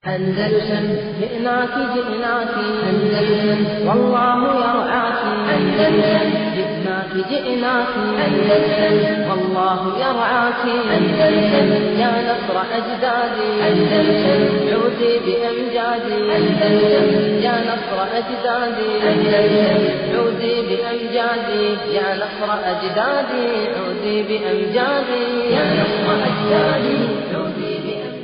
أندلسن جئناك جئناك أندلسن والله يرعاك أندلسن جئناك جئناك أندلسن والله يرعاك أندلسن يا نصر أجدادي أندلسن عودي بأمجادي أندلسن يا نصر أجدادي أندلسن عودي بأمجادي يا نصر أجدادي عودي بأمجادي يا نصر أجدادي عودي بأمجادي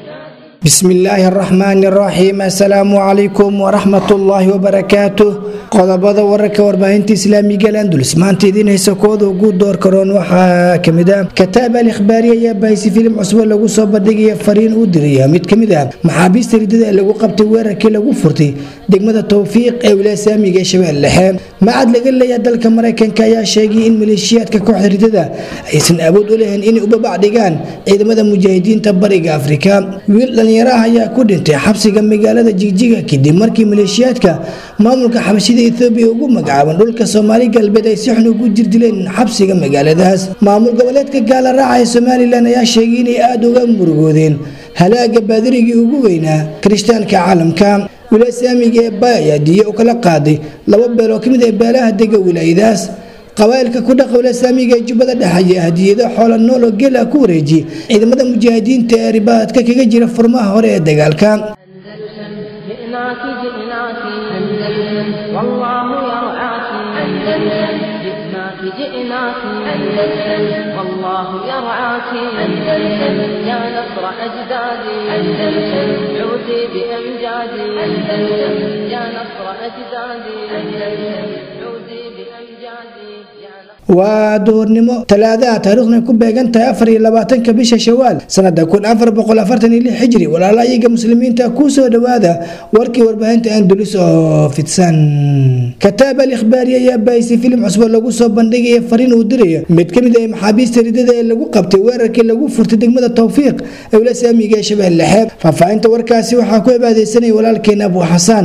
بسم الله الرحمن الرحيم السلام عليكم ورحمة الله وبركاته qodobada wararka warbaahinta islaamiga landulus maanta idiin haysa kooda ugu door karoon waxaa kamid ah kataab al ikhbaari ayaa baahisi filim cusbo lagu soo bandhigaya fariin uu diraya mid kamid ah maxaabiista ridada ee lagu qabtay weerarkii lagu furtay degmada towfiiq ee wilaaya saamiga ee shabeelle dhexe macad laga leeyaha dalka maraykanka ayaa sheegay in maleeshiyaadka kooxda ridada aysan awood u lahayn inay u babac dhigaan ciidamada mujaahidiinta bariga afrika wiil dhallinyaraha ayaa ku dhintay xabsiga magaalada jigjiga kadib markii maleeshiyaadka maamulka xabashida ethoobiya ugu magacaaban dhulka soomaali galbeed ay si xun ugu jirdileen xabsiga magaaladaas maamul goboleedka gaala raaca ee somalilan ayaa sheegay inay aada uga murugoodeen halaaga baadirigii ugu weynaa kirishtaanka caalamka wilaaya saamiga ee bay ayaa diiye u kala qaaday laba beel oo kamid ah beelaha dega wilaayadaas qabaa'ilka ku dhaqa wilaaya saamiga ee jubbada dhexe ayaa hadiyado xoola nool oo gela ku wareejiyey ciidamada mujaahidiinta ee ribaadka kaga jira furmaha hore ee dagaalka أندلسن جئناك جئناك أندلسن والله يرعاك أندلسن جئناك جئناك أندلسن والله يرعاك أندلسن يا نصر أجدادي أندلسن عودي بأمجادي أندلسن يا نصر أجدادي أندلسن عودي بأمجادي يا نصر waa duhurnimo talaadaha taariikhduna ku beegan tahay afar iyo labaatanka bisha shawaal sanada kun afar boqol afartan iyo lix xijri walaala iyaga muslimiinta ku soo dhowaada warkii warbaahinta andulus oo fidsan kataab al ikhbaari ayaa baahisi filim cusbo lagu soo bandhigaya fariin uu dirayo mid kamid ah maxaabiista ridada ee lagu qabtay weerarkii lagu furtay degmada towfiiq ee wila saamiga ee shabeelle dhexe faahfaahinta warkaasi waxaa ku cibaadeysanaya walaalkeena abu xasaan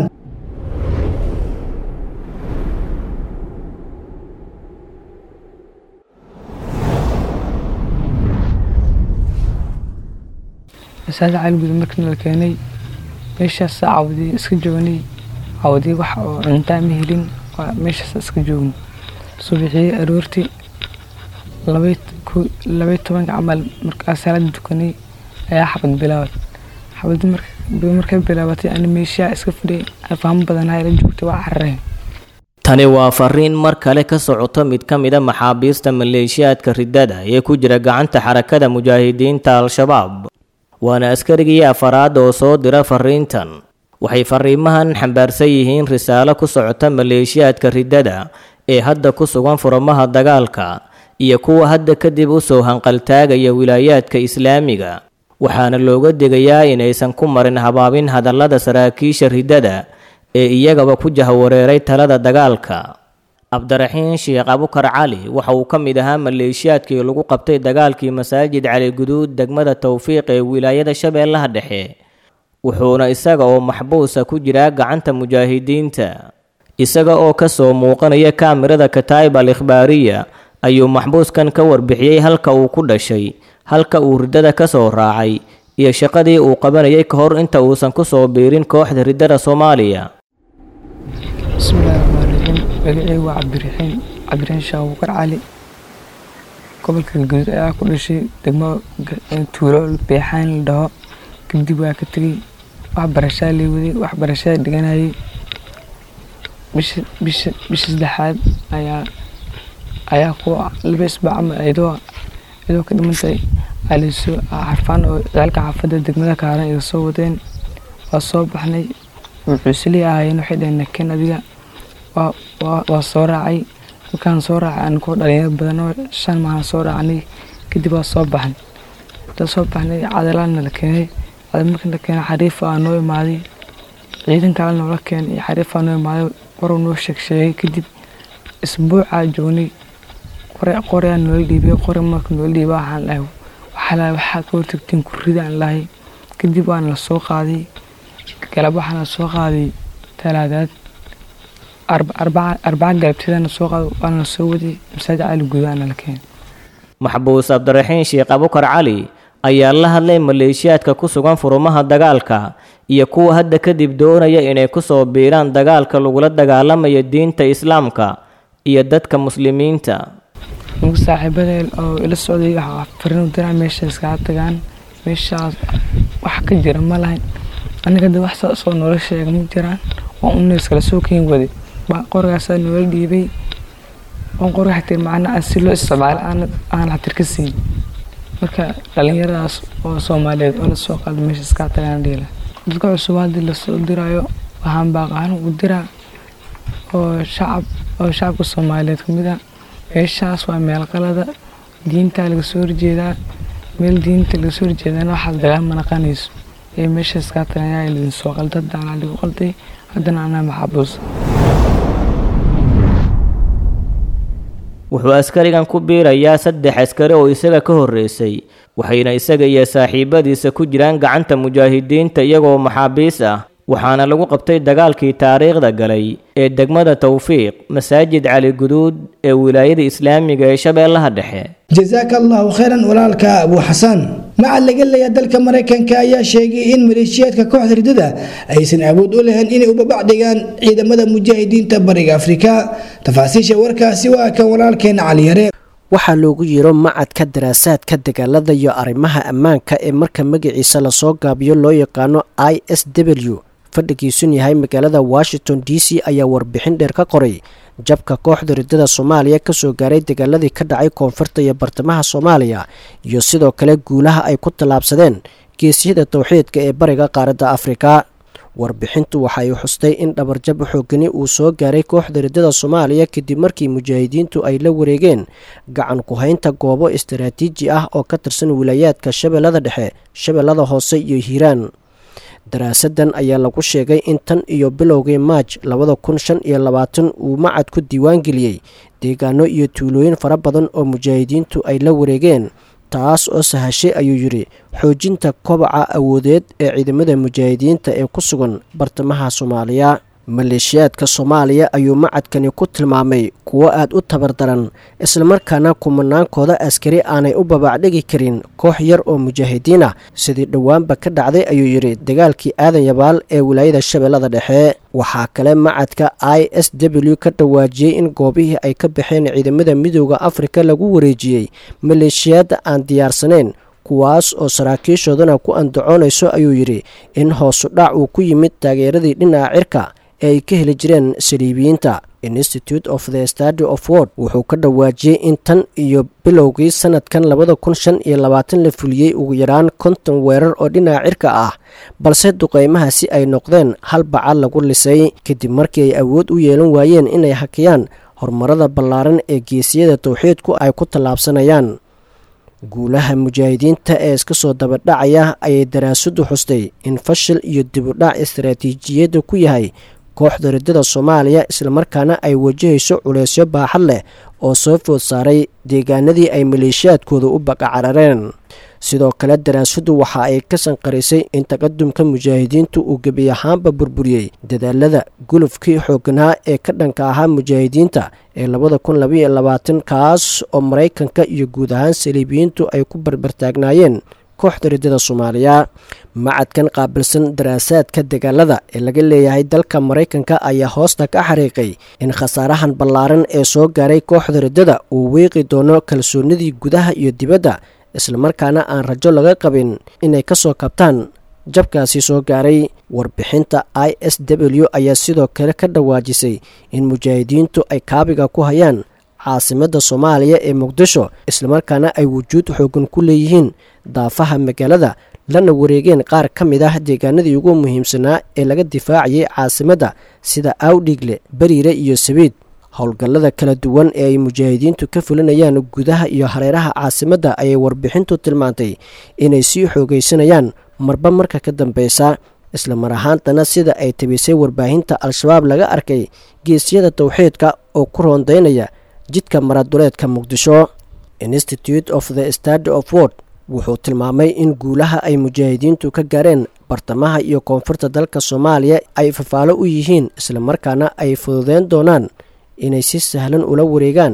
masaajid caaliguda markii la keenay meeshaas cawdii iska joognay cawdii wax oo cuntaa ma helin waa meeshaas iska joogno subaxii aroortii labay tobanka camal markaa salaada dukanay ayaa xabad bilaabad xabad markay bilaabatay ani meeshaa iska fidhay fahmo badanaha la joogtay waa carareen tani waa fariin mar kale ka socota mid ka mid a maxaabiista maleeshiyaadka ridada ee ku jira gacanta xarakada mujaahidiinta al-shabaab waana askarigii afaraad oo soo dira fariintan waxay fariimahan xambaarsan yihiin risaalo ku socota maleeshiyaadka ridada ee hadda ku sugan furamaha dagaalka iyo kuwa hadda kadib u soo hanqaltaagaya wilaayaadka islaamiga waxaana looga digayaa inaysan ku marin habaabin hadallada saraakiisha ridada ee iyagaba ku jahwareeray talada dagaalka cabdiraxiin sheekh abukar cali waxa uu ka mid ahaa maleeshiyaadkii lagu qabtay dagaalkii masaajid cali guduud degmada towfiiq ee wilaayada shabeellaha dhexe wuxuuna isaga oo maxbuusa ku jiraa gacanta mujaahidiinta isaga oo ka soo muuqanaya kaamirada kataa'ib al ikhbaariya ayuu maxbuuskan ka warbixiyey halka uu ku dhashay halka uu riddada ka soo raacay iyo shaqadii uu qabanayay ka hor inta uusan ku soo biirin kooxda riddada soomaaliya bismillahi raxmaan raxiim magacey waa cabdiraxiin cabdiraxiin sheekh abukar cali gobolka galguduud ayaa ku dhashay degmo tuulo beexaan la dhaho kadib waa ka tegey waxbarashaa lay waday waxbarashada dhiganayay bisha bisha bisha saddexaad ayaa ayaa ku laba isbaac ama iyadoo iyadoo ka dhimantay alisoo xarfaan oo ciyaalka xaafadda degmada kaaran iga soo wadeen waa soo baxnay mucuusilii ahaayeen waxay dhaheen nakeen adiga waa soo raacay markaan soo raacay aan kuwa dhalinyaro badan oo shan maahan soo raacnay kadib waa soo baxnay intaan soo baxnay cadalaana la keenay cadal markii la keenay xariif aa noo imaaday ciidan kale noola keenay iyo xariif aa noo imaaday waruu noo sheeg sheegay kadib isbuucaa joognay qore qoreaa noola dhiibay qore marka noola dhiibay waxaan dhahay waxaa waxaa ka hortagtiin kuridaan lahay kadib waana la soo qaaday galab waxaana soo qaaday talaadaad arbaca galabteedana soo qaaday waana la soo waday masaajid cali gudaana la keenay maxbuus cabdiraxiin sheekh abukar cali ayaa la hadlay maleeshiyaadka ku sugan furumaha dagaalka iyo kuwa hadda kadib doonaya inay ku soo biiraan dagaalka lagula dagaalamayo diinta islaamka iyo dadka muslimiinta anigu saaxiibadeen oo ila socday waxaa fariin u diraa meesha iskaga tagaan meeshaas wax ka jira ma lahayn aniga de wax saas oo noola sheega ma jiraan waa una iskala soo keen waday baa qorgaasaa noola dhiibay oon qorga xatir macna aan si loo isticmaalo aan aan xatir ka siin marka dhalinyaradaas oo soomaaliyeed oo lasoo qaado meesha iskaga tagaan dhiila dadka cusub haddii lasoo diraayo waxaan baaqaan ugu diraa oo shacab oo shacabka soomaaliyeed kamid ah meeshaas waa meel qalada diintaa laga soo horjeedaa meel diinta laga soo horjeedana waxaad dagaal ma naqanayso ee meeshaas kaa tagayaa lidin soo qalda haddana ligu qalday haddana anaa maxabuus wuxuu askarigan ku biirayaa saddex askari oo isaga ka horreysay waxayna isaga iyo saaxiibadiisa ku jiraan gacanta mujaahidiinta iyagoo maxaabiis ah waxaana lagu qabtay dagaalkii taariikhda galay ee degmada tawfiiq masaajid cali guduud ee wilaayada islaamiga ee shabeellaha dhexe jasaaka allahu khayran walaalka abu xasan macad laga leeya dalka maraykanka ayaa sheegay in maleeshiyaadka kooxda ridada aysan awood u lahayn inay ubabac dhigaan ciidamada mujaahidiinta bariga afrika tafaasiisha warkaasi waa kan walaalkeena caliyare waxaa loogu yiro macadka daraasaadka dagaalada iyo arrimaha ammaanka ee marka magaciisa lasoo gaabiyo loo yaqaano i s w fadhigiisun yahay magaalada washington d c ayaa warbixin dheer ka qoray jabka kooxda ridada soomaaliya kasoo gaaray dagaaladii ka dhacay koonfurta iyo bartamaha soomaaliya iyo sidoo kale guulaha ay ku tallaabsadeen geesiyada towxiidka ee bariga qaaradda afrika warbixintu waxa ay xustay in dhabarjab xoogani uu soo gaaray kooxda ridada soomaaliya kadib markii mujaahidiintu ay la wareegeen gacan ku-haynta goobo istaraatiiji ah oo ka tirsan wilaayaadka shabeellada dhexe shabeellada hoose iyo hiiraan daraasadan ayaa lagu sheegay in tan iyo bilowgii maaj labada kun shan iyo labaatan uu macad ku diiwaangeliyey deegaano iyo tuulooyin fara badan oo mujaahidiintu ay la wareegeen taas oo sahashay ayuu yidhi xoojinta kobaca awoodeed ee ciidamada mujaahidiinta ee ku sugan bartamaha soomaaliya maleeshiyaadka soomaaliya ayuu macadkani ku tilmaamay kuwo aad u tabardaran islamarkaana kumanaankooda askari aanay u babaacdhigi karin koox yar oo mujaahidiin ah sidii dhowaanba ka dhacday ayuu yidhi dagaalkii aadan yabaal ee wilaayada shabeellada dhexe waxaa kale macadka i s w ka dhawaajiyey in goobihii ay ka baxeen ciidamada midooda afrika lagu wareejiyey maleeshiyaadda aan diyaarsanayn kuwaas oo saraakiishoodana ku andacoonayso ayuu yidhi in hoosu dhac uu ku yimid taageeradii dhinaca cirka ee ay ka heli jireen saliibiyiinta institute of the stady of word wuxuu ka dhawaajiyey in tan iyo bilowgii sanadkan labada kun shan iyo labaatan la fuliyey ugu yaraan konton weerar oo dhinaca cirka ah balse duqeymahaasi ay noqdeen hal bacal lagu lisay kadib markii ay awood u yeelan waayeen inay hakiyaan horumarada ballaaran ee geesiyada towxiidku ay ku tallaabsanayaan guulaha mujaahidiinta ee iska soo dabadhacaya ayay daraasadu xustay in fashil iyo dibudhac istaraatiijiyadda ku yahay kooxda ridada soomaaliya islamarkaana ay wajahayso culeysyo baaxad leh oo soo food saaray deegaanadii ay maleeshiyaadkooda u baqacarareen sidoo kale daraasadu waxa ay ka sanqarisay in taqadumka mujaahidiintu uu gebi ahaanba burburiyey dadaalada gulufkii xooganaa ee ka dhanka ahaa mujaahidiinta ee labada kun labaiyo labaatan kaas oo maraykanka iyo guud ahaan saliibiyiintu ay ku barbartaagnaayeen kooxda ridada soomaaliya macadkan qaabilsan daraasaadka dagaalada ee laga leeyahay dalka maraykanka ayaa hoosta ka xariiqay in khasaarahan ballaaran ee soo gaaray kooxda ridada uu weeqi doono kalsoonidii gudaha iyo dibadda islamarkaana aan rajo laga qabin inay ka soo kabtaan jabkaasi soo gaaray warbixinta i s w ayaa sidoo kale ka dhawaajisay in mujaahidiintu ay kaabiga ku hayaan caasimadda soomaaliya ee muqdisho islamarkaana ay wujuud xoogan ku leeyihiin daafaha magaalada lana wareegeen qaar ka mid ah deegaanadii ugu muhiimsanaa ee laga difaacayay caasimadda sida awdhigle bariire iyo sabiid howlgallada kala duwan ee ay mujaahidiintu ka fulinayaan gudaha iyo hareeraha caasimadda ayay warbixintu tilmaantay inay sii xoogaysanayaan marba marka ka dambeysa isla mar ahaantana sida ay tabisay warbaahinta al-shabaab laga arkay geesyada towxiidka oo ku roondaynaya jidka maraduleedka muqdisho institute of the stady of word wuxuu tilmaamay in guulaha ay mujaahidiintu ka gaareen bartamaha iyo koonfurta dalka soomaaliya ay fafaalo u yihiin islamarkaana ay fududeyn doonaan inay si sahlan ula wareegaan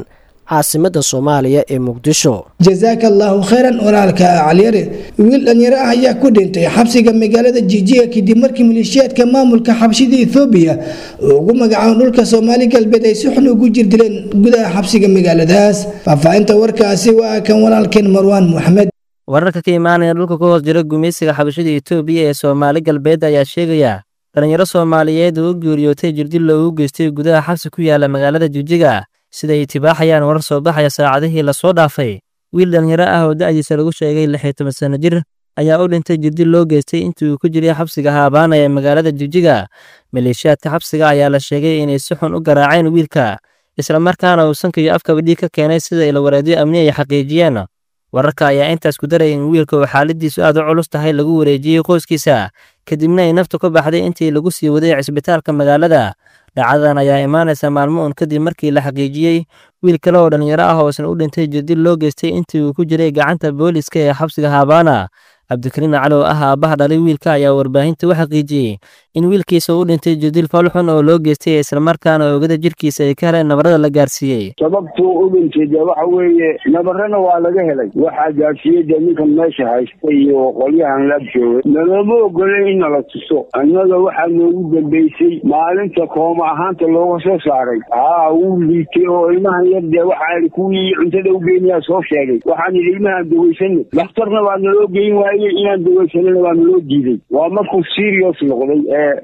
caasimadda soomaaliya ee muqdisho jasaaka allaahu khayran walaalka calyare wiil dhalinyaro ah ayaa ku dhintay xabsiga magaalada jijiga kadib markii maleeshiyaadka maamulka xabshida ethoobiya oo ugu magacaabo dhulka soomaali galbeed ay si xun ugu jirdileen gudaha xabsiga magaaladaas faahfaahinta warkaasi waa kan walaalkeen marwaan moxamed wararka ka imaanaya dhulka ku hoos jira gumaysiga xabashada etoobiya ee soomaali galbeed ayaa sheegaya dhalinyaro soomaaliyeed oo u geeriyootay jirdil loogu geystay gudaha xabsi ku yaala magaalada jijiga siday tibaaxayaan warar soo baxaya saacadihii lasoo dhaafay wiil dhalinyaro ah oo da'diisa lagu sheegay lixyo toban sanno jir ayaa u dhintay jirdil loo geystay intii uu ku jiray xabsiga haabaana ee magaalada jijiga maleeshiyaadka xabsiga ayaa la sheegay inay si xun u garaaceen wiilka islamarkaana uu sanka iyo afkaba dhiig ka keenay sida ilawareedyo amni ay xaqiijiyeen wararka ayaa intaas ku daraya in wiilka uu xaaladiisu aad u culus tahay lagu wareejiyey qoyskiisa kadibna ay naftu ka baxday intii lagu sii waday cisbitaalka magaalada dhacdadan ayaa imaanaysa maalmo uun kadib markii la xaqiijiyey wiil kale oo dhallinyaro ah oo isna u dhintay jirdil loo geystay intii uu ku jiray gacanta booliiska ee xabsiga haabaana cabdikariin cali oo ah aabbaha dhalay wiilka ayaa warbaahinta u xaqiijiyey in wiilkiisa u dhintay jirdil falxun oo loo geystay islamarkaana oogada jirkiisa ay ka heleen nabarada la gaarsiiyey sababtuu u dhintay dee waxa weeye nabarana waa laga helay waxaa gaarsiiyey dee ninkan meesha haysta iyo qolyahan la joogay nalama ogolay in nala tuso annaga waxaa noogu dambeysay maalinta kooma ahaanta looga soo saaray haa wuu liitay oo ilmahan yar dee waxaa kuwii cuntada u geynayaa soo sheegay waxaan idhi ilmahaan daweysana dhakhtarna waa naloo geyn waaye inaan daweysanana waa naloo diiday waa markuu serious noqday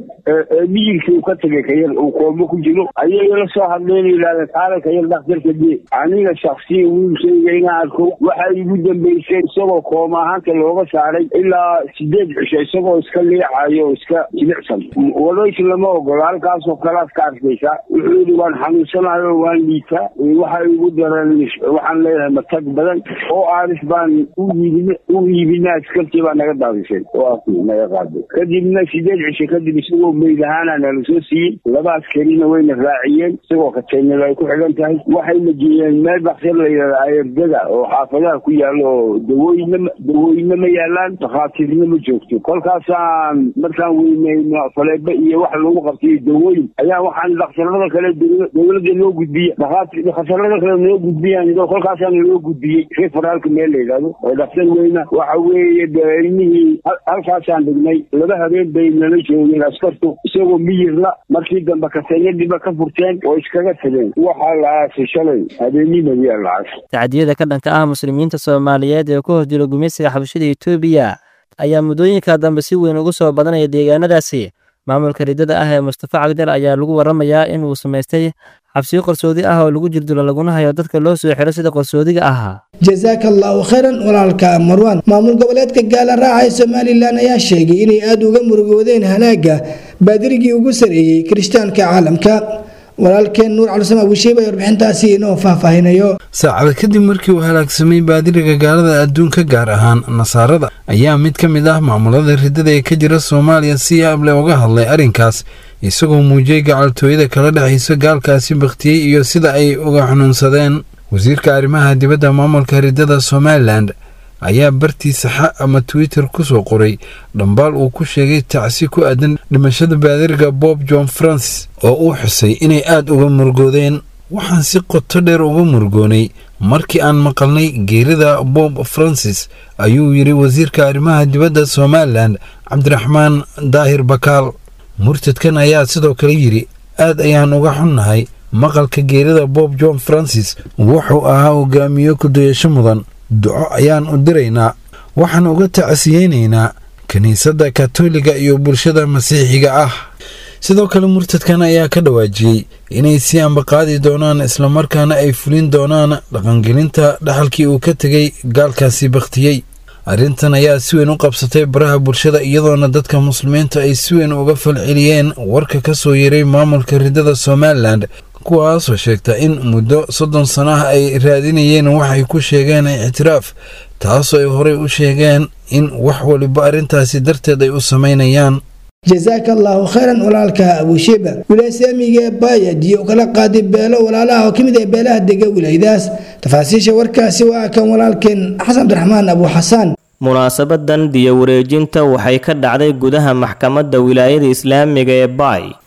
ee miyirkii uu ka tagay kayar uu kooma ku jiro ayay la soo hadleen yidhahdeen kaale kayar dhakhtarka dee aniga shaksiya wiilkayga inaan arko waxaa igu dambeysay isagoo kooma ahaanta looga saaray ilaa sideed cisho isagoo iska leexayo oo iska jilicsan wadays lama ogola halkaasoo kalaad ka arkaysaa wuxuu yidhi waan xanuunsanahay oo waan liitaa waxa igu daran waxaan leeyahay matag badan oo aaris baan u iibin u iibinaa askartii baa naga daadisay waa naga qaaday kadibna sideed cisho kadib isagoo meyd ahaana nala soo siiyey laba askarina wayna raaciyeen isagoo kateynada ay ku xidhan tahay waxayna geeyeen meel baksir la yidhahda ayardada oo xaafadaha ku yaalo oo dawooyina dawooyina ma yaalaan takhaatiirna ma joogto kolkaasaan markaan weyneyno faleebo iyo wax lagu qabtay dawooyin ayaa waxaan dhakhtarada kale dowladda loo gudbiya dhakhtarada kale noo gudbiyaan kolkaasaan loo gudbiyey referaalka meel la yidhahdo oo dhakhtar weyna waxa weeye dee ilmihii halkaasaan dhignay laba habeen bay nala joogeen askartu isagoo miyirla markii dambe kaseeyadiba ka furteen oo iskaga tageen waxaa la aasay shalay habeenimadiyaa la aasay tacdiyada ka dhanka ah muslimiinta soomaaliyeed ee ku hoos jira gumaysiga xabashada etoobiya ayaa muddooyinka dambe si weyn ugu soo badanaya deegaanadaasi maamulka riddada ah ee mustafa cagdal ayaa lagu waramayaa inuu samaystay xabsiyo qarsoodi ah oo lagu jirdilo laguna hayo dadka loo soo xiro sida qarsoodiga ahaa jasaaka allaahu khayran walaalka marwaan maamul goboleedka gaala raaca ee somalilan ayaa sheegay inay aada uga murugoodeen hanaagga baadirigii ugu sareeyey kirishtaanka caalamka walaalkeen nuur calisam abusheeb ay warbixintaasi inoo faahfaahinayo saacada kadib markii uu halaagsamay baadiriga gaalada adduunka gaar ahaan nasaarada ayaa mid ka mid ah maamulada riddada ee ka jira soomaaliya si yaable uga hadlay arrinkaas isagoo muujiyey gacaltooyada kala dhexaysa gaalkaasi bakhtiyey iyo sida ay uga xanuunsadeen wasiirka arrimaha dibadda maamulka riddada somalilan ayaa bartiisa xa ama twitter ku soo qoray dhambaal uu ku sheegay tacsi ku aadan dhimashada baadiriga bob john francis oo uu xusay inay aad uga murugoodeen waxaan si qoto dheer uga murugoonay markii aan maqalnay geerida bob francis ayuu yidhi wasiirka arrimaha dibadda somalilan cabdiraxmaan daahir bakaal murtadkan ayaa sidoo kale yidhi aad ayaan uga xunnahay maqalka geerida bob john francis wuxuu ahaa hogaamiye ku-dayasho mudan duco ayaan u diraynaa waxaan uga tacsiyeynaynaa kiniisadda katoliga iyo bulshada masiixiga ah sidoo kale murtadkan ayaa ka dhawaajiyey inay sii ambaqaadi doonaan islamarkaana ay fulin doonaan dhaqangelinta dhaxalkii uu ka tegay gaalkaasi bakhtiyey arrintan ayaa si weyn u qabsatay baraha bulshada iyadoona dadka muslimiinta ay si weyn uga falceliyeen warka ka soo yeeray maamulka riddada somalilan kuwaasoo sheegta in muddo soddon sano ah ay raadinayeen waxay ku sheegeen ictiraaf taasoo ay horey u sheegeen in wax waliba arrintaasi darteed ay u samaynayaan jasaaka allaahu khayran walaalka abushiba wilaaysaamiga ee baayadiyo u kala qaaday beelo walaalaha oo ka mid ah beelaha dega wilaayadaas tafaasiisha warkaasi waa kan walaalkeen xasan cabdiraxmaan abu xasaan munaasabadan diyo wareejinta waxay ka dhacday gudaha maxkamadda wilaayada islaamiga ee baay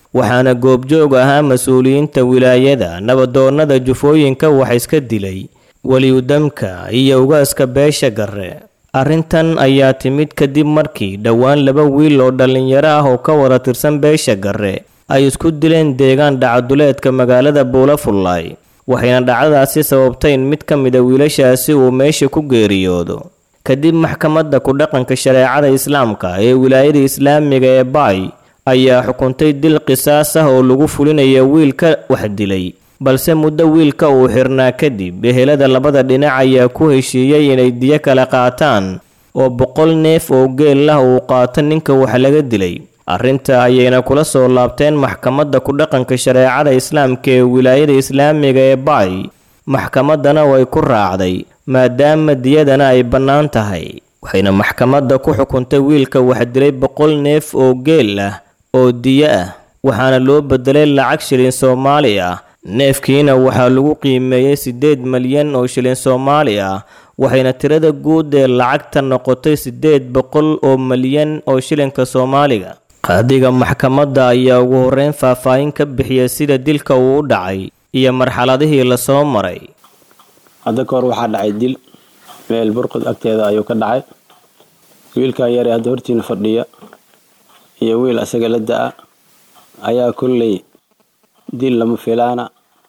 waxaana goobjoog ahaa mas-uuliyiinta wilaayada nabadoonnada jufooyinka wax iska dilay weliyudamka iyo ugaaska beesha garre arrintan ayaa timid kadib markii dhowaan laba wiil oo dhallinyaro ah oo ka wada tirsan beesha garre ay isku dileen deegaan dhacaduleedka magaalada buulafullaay waxayna dhacdadaasi sababtay in mid ka mida wiilashaasi uu meesha ku geeriyoodo kadib maxkamadda ku dhaqanka shareecada islaamka ee wilaayada islaamiga ee baay ayaa xukuntay dil qisaas ah oo lagu fulinayo wiilka wax dilay balse muddo wiilka uu xirnaa kadib ehelada labada dhinac ayaa ku heshiiyey inay diyo kala qaataan oo boqol neef oo geel ah uu qaato ninka wax laga dilay arrinta ayayna kula soo laabteen maxkamadda ku dhaqanka shareecada islaamka ee wilaayada islaamiga ee baay maxkamaddana way ku raacday maadaama diyadana ay bannaan tahay waxayna maxkamadda ku xukuntay wiilka wax dilay boqol neef oo geel ah oo diyo ah waxaana loo bedelay lacag shilin soomaali ah neefkiina waxaa lagu qiimeeyey siddeed malyan oo shilin soomaali ah waxayna tirada guud ee lacagta noqotay siddeed boqol oo malyan oo shilinka soomaaliga qaadiga maxkamadda ayaa ugu horreyn faahfaahin ka bixiyay sida dilka uu u dhacay iyo marxaladihii lasoo maray hadda ka hor waxaa dhacay dil meel burqud agteeda ayuu ka dhacay wiilkaa yare hadda hortiina fadhiya iyo wiil asaga la da-a ayaa kolley dil lama filaana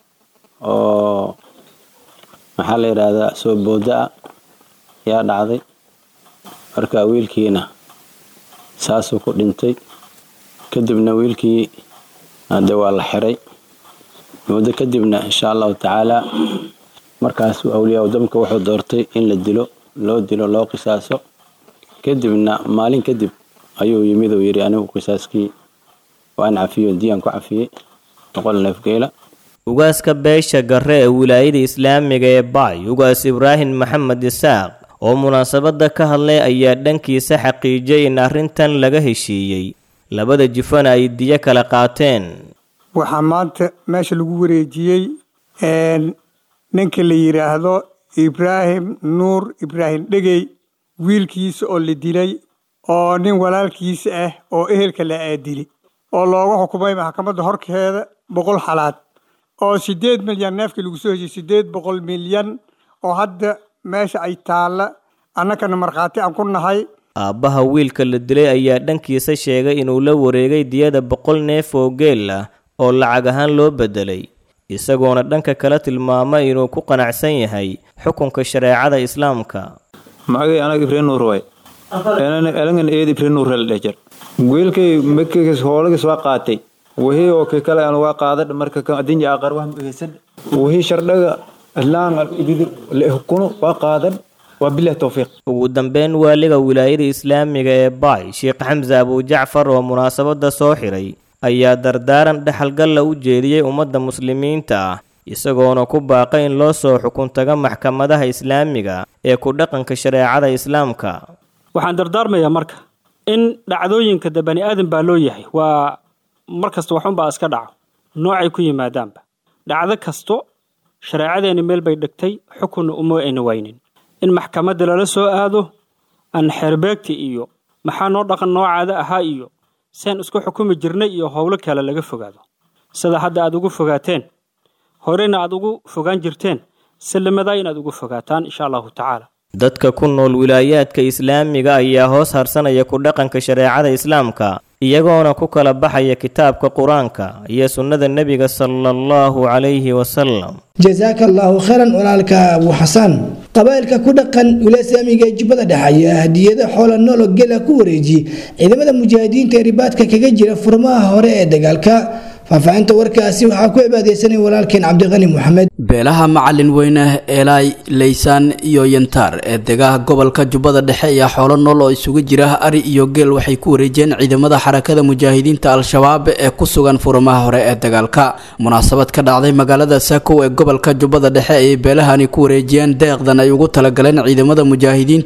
oo maxaa la yidhaahdaa soo booda-a yaa dhacday marka wiilkiina saasuu ku dhintay kadibna wiilkii hadde waa la xiray muddo kadibna insha allahu tacaala markaasuu awliyaa wadamka wuxuu doortay in la dilo loo dilo loo qisaaso kadibna maalin kadib ayuu yimid uu yidhi anigu qisaaskii waan cafiyo diyaan ku cafiyey boqol neef geela ugaaska beesha garre ee wilaayada islaamiga ee baay ugaas ibraahim maxamed isaaq oo munaasabadda ka hadlay ayaa dhankiisa xaqiijiyay in arrintan laga heshiiyey labada jifana ay diyo kala qaateen waxaa maanta meesha lagu wareejiyey ninka la yidhaahdo ibraahim nuur ibraahim dhegey wiilkiisa oo la dilay oo nin walaalkiisa ah oo ehelka la aadili oo looga xukumay maxkamadda horkeeda boqol xalaad oo siddeed milyan neefkii lagu soo heshiyey siddeed boqol milyan oo hadda meesha ay taalla annakana markhaati aan ku nahay aabbaha wiilka la dilay ayaa dhankiisa sheegay inuu la wareegay diyada boqol neef oo geel ah oo lacag ahaan loo beddelay isagoona dhanka kale tilmaamay inuu ku qanacsan yahay xukunka shareecada islaamka magay anaga ibrahim nuur waay elangan eed ibrahim nuur la dheh jar wiilkay makis hoolagis waa qaatay wixii oo kii kale aan waa qaadadh marka kan adinja aqar wax muhiisan wixii shardhaga islaan hukuno waa qaadan waa bilah towfiiq ugu dambeyn waaliga wilaayada islaamiga ee baay sheekh xamse abujacfar oo munaasabadda soo xiray ayaa dardaaran dhexalgalla u jeediyey ummadda muslimiinta ah isagoona ku baaqay in loo soo xukuntaga maxkamadaha islaamiga ee ku dhaqanka shareecada islaamka waxaan dardaarmayaa marka in dhacdooyinka de bani aadan baa loo yahay waa mar kasta waxunbaa iska dhaco noocay ku yimaadaanba dhacdo kasto shareecadeenni meel bay dhigtay xukunna uma ayna waynin in maxkamadda lala soo aado aan xeerbeegta iyo maxaa noo dhaqan noocaada ahaa iyo saan isku xukumi jirnay iyo howlo kale laga fogaado sida hadda aad ugu fogaateen horena aad ugu fogaan jirteen sallamadaa inaad ugu fogaataan insha allahu tacaala dadka ku nool wilaayaadka islaamiga ayaa hoos harsanaya ku dhaqanka shareecada islaamka iyagoona ku kala baxaya kitaabka qur-aanka iyo sunnada nebiga sala allahu calayhi wasalam jasaaka allaahu khayran walaalka abu xasan qabaa'ilka ku dhaqan wilaaya islaamiga ee jubbada dhexe ayaa hadiyada xoola noolo gela ku wareejiyey ciidamada mujaahidiinta ee ribaadka kaga jira furmaha hore ee dagaalka faahfaahinta warkaasi waxaa ku cibaadeysanay walaalkeen cabdiqani moxamed beelaha macalin weyne eelaay leysaan iyo yantaar ee degaha gobolka jubbada dhexe ayaa xoolo nool oo isugu jira ari iyo geel waxay ku wareejiyeen ciidamada xarakada mujaahidiinta al-shabaab ee ku sugan furmaha hore ee dagaalka munaasabad ka dhacday magaalada saakow ee gobolka jubbada dhexe ayay beelahani ku wareejiyeen deeqdan ay ugu talagaleen ciidamada mujaahidiinta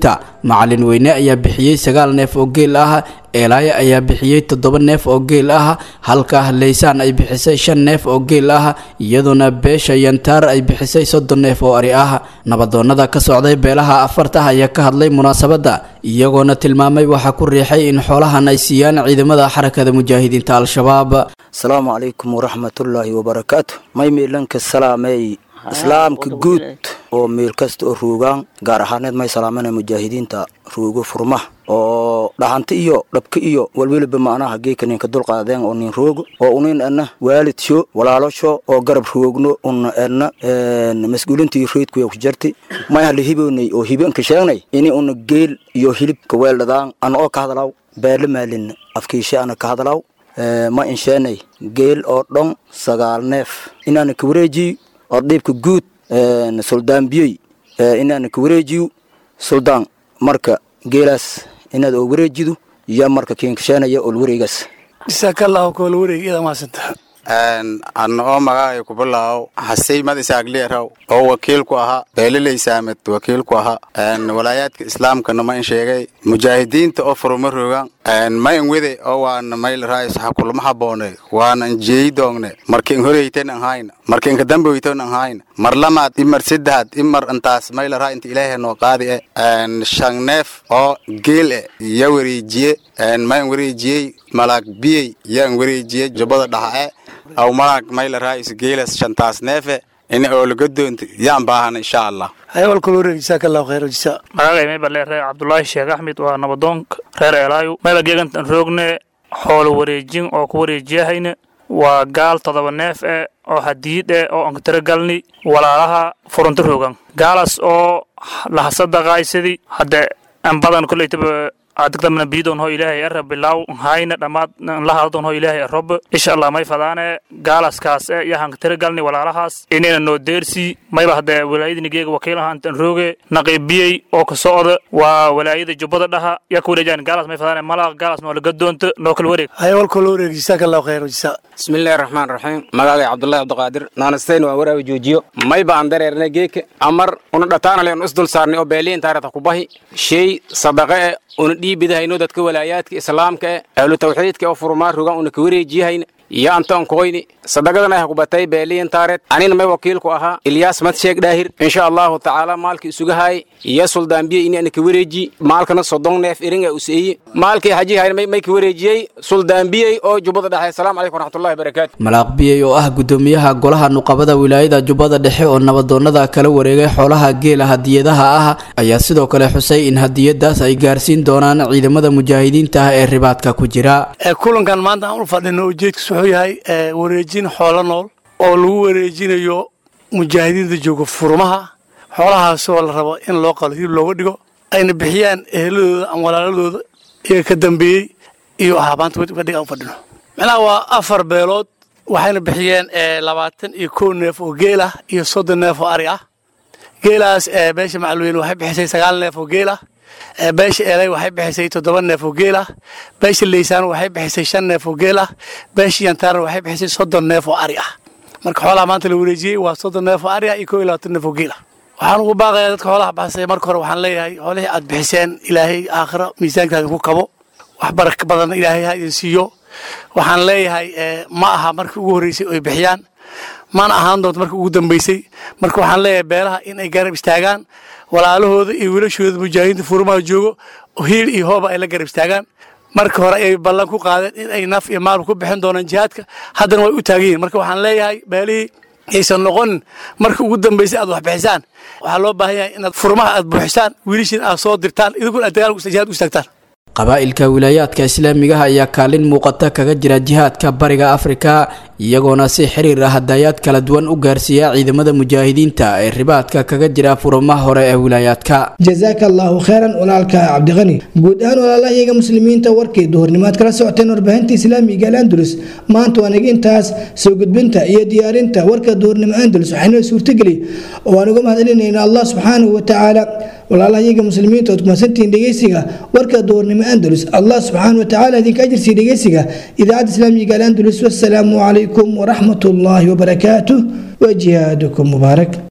macalin weyne ayaa bixiyey sagaal neef oo geel ah eelaaye ayaa bixiyey toddoba neef oo geel ah halka leysaan ay bixisay shan neef oo geel ah iyadoona beesha yantaar ay bixisay soddon neef oo ari ah nabadoonnada ka socday beelaha afarta ayaa ka hadlay munaasabadda iyagoona tilmaamay waxaa ku riixay in xoolahan ay siiyaan ciidamada xarakada mujaahidiinta al-shabaab asalaamu calaykum waraxmatullaahi wabarakaatu may miilanka salaamey islaamka guud oo meel kasta oo ruugaan gaar ahaaneed may salaamana mujaahidiinta ruugo furmaha oo dhaxanta iyo dhabka iyo walweliba macnaha geeka ninka dulqaadeen oo nin roogo oo unin ana waalidsho walaalosho oo garab roogno una ana mas-uulintii reydkuya ku jarti may hala hiboonay oo hibanka sheegnay ini una geel iyo hilibka weeldhadaan ana oo ka hadlaw beerla maalin afkiishe ana ka hadlaw ma insheenay geel oo dhon sagaal neef inaana ka wareejiyo oo dhiibka guud suldaan biyey inaana ka wareejiyo suldaan marka geelaas inaad oo wareejido iyo marka kiinkasheenaya ol wareegaas jasaakallaahu kool wareeg iyada maasanta anna oo magacay ku bilaaw hasey mad isaagleeraw oo wakiil ku ahaa beeliley saamed wakiil ku ahaa walaayaadka islaamkana ma in sheegay mujaahidiinta oo furuma rogan ma in wede oo waana mayl raayis ha kulma haboone waana jeeyi doongne marka in horeyten an hayna marka inka damboyton an hayna mar lamaad imar saddexaad imar intaas mayl raa inta ilaahay noo qaadi e shan neef oo geel e ya wareejiye ma in wareejiyey malaag biyey yaan wareejiyey jubbada dhaxa e aw malaag mayl raayis geelas shantaas neefe in oolaga doonta yaan baahana insha allah hayawalkul wareeg jasaakallaahu khayr jasa magacay mayba leere cabdulaahi sheekh axmed waa nabadoonka reer eelaayo mayba geegantan roogne xoolo wareejin oo ku wareejiyahayna waa gaal todoba neef eh oo hadiid eh oo aan tiro galni walaalaha furunta rogan gaalaas oo lahasadaqaaysadi hadde an badan koleytaba adigdamna biidon ho ilaahay ara bilaw hayna dhammaad lahadon ho ilaahay arob insha allah may fadaane gaalaskaas e iyo hankatira galni walaalahaas inayna noo deersi mayba hadee walaayadinigeega wakiil ahaantan rooge naqiibiyey oo ka socda waa walaayada jubbada dhaha yaa ka wareejaan gaalaas may fadaane malaaq gaalaas noo laga doonto noo kala wareeg hayawalkul wareeg jasaakallaahu khayr jasa bismillahi raxmaan raxiim magacay cabdullahi cabdiqaadir naanasteyn waa waraawi joojiyo mayba aan dareernay geeka amar una dhataanale un isdul saarnay oo beeliin taarata kubahi shay sadaqe e una dhiibidahayno dadka walaayaadka islaamka e ahlu tawxiidka oo furmaa rogan una ka wareejiyahayna iyo antoon koyni sadaqadana ha kubatay beeliyin taareed anina may wakiilku ahaa ilyaas madsheeg dhaahir insha allahu tacaala maalkii isuga haay iyo suldaanbiye ini ana ka wareeji maalkana soddon neef iringa useeye maalkii hajihayn may ka wareejiyey suldaanbiyey oo jubbada dhexe asalaamu calaykum waraxmatullahi barakaatu malaaq biyey oo ah gudoomiyaha golaha nuqabada wilaayada jubbada dhexe oo nabadoonnada kala wareegay xoolaha geela hadiyadaha ah ayaa sidoo kale xusay in hadiyadaas ay gaarsiin doonaan ciidamada mujaahidiinta ah ee ribaadka ku jira kulankan maanta aan u fadhino ujeedkiis wuxuu yahay wareejin xoolo nool oo lagu wareejinayo mujaahidiinta jooga furmaha xoolahaasoo la rabo in loo qalo hilib looga dhigo ayna bixiyaan eheladooda ama walaaladooda iyaga ka dambeeyey iyo ahaabaanta fadhiga aan fadhino macnaha waa afar beelood waxayna bixiyeen labaatan iyo kow neef oo geel ah iyo soddon neef oo ari ah geelaas beesha macluweyne waxay bixisay sagaal neef oo geel ah beesha eelay waxay bixisay toddoba neef oo geel ah beesha leysaan waxay bixisay shan neef oo geel ah beesha yantaarna waxay bixisay soddon neef oo ari ah marka xoolaha maanta la wareejiyey waa soddon neef oo ari ah iyo kow iyo labaatan neef oo geel ah waxaan ugu baaqayaa dadka xoolaha baxsay marka hore waxaan leeyahay xoolihii aad bixiseen ilaahay aakhiro miisaankaada ku kabo wax baraka badan ilaahay ha idin siiyo waxaan leeyahay ma aha markii ugu horreysay oy bixiyaan mana ahaan doonto markii ugu dambeysay marka waxaan leeyahay beelaha in ay garab istaagaan walaalahooda iyo wiilashooda mujaahidiinta furmaha joogo hiil iyo hooba ay la garab istaagaan marka hore ayay ballan ku qaadeen in ay naf iyo maal ku bixin doonaan jihaadka haddana way u taagan yihin marka waxaan leeyahay beelihii aysan noqonin markii ugu dambeysay aad wax bixisaan waxaa loo baahan yahay inaad furmaha aad buuxisaan wiilashiin aad soo dirtaan idinkuna aad dagaal jihaad u istaagtaan qabaa'ilka wilaayaadka islaamigaha ayaa kaalin muuqata kaga jira jihaadka bariga afrika iyagoona si xiriir ah hadayaad kala duwan u gaarsiiya ciidamada mujaahidiinta ee ribaadka kaga jira furumaha hore ee wilaayaadka jazaaka allaahu kheyran walaalka cabdiqani guud ahaan walaalahayaga muslimiinta warkii duhurnimaad kala socoteen warbaahinta islaamiga al andalus maanta waa naga intaas soo gudbinta iyo diyaarinta warka duhurnimo andalus waxaynoo suurtageli oo aan uga mahadcelinayna allah subxaanahu watacaala walaalahayaga muslimiinta ood kumasantihiin dhegeysiga warka duhurnimo andalus allah subxaanahu watacaala idinka ajirsiiya dhegeysiga idaacadda islaamiga al andalus wassalaamu calaykum waraxmat ullaahi wabarakaatuh وجهادكم مبارك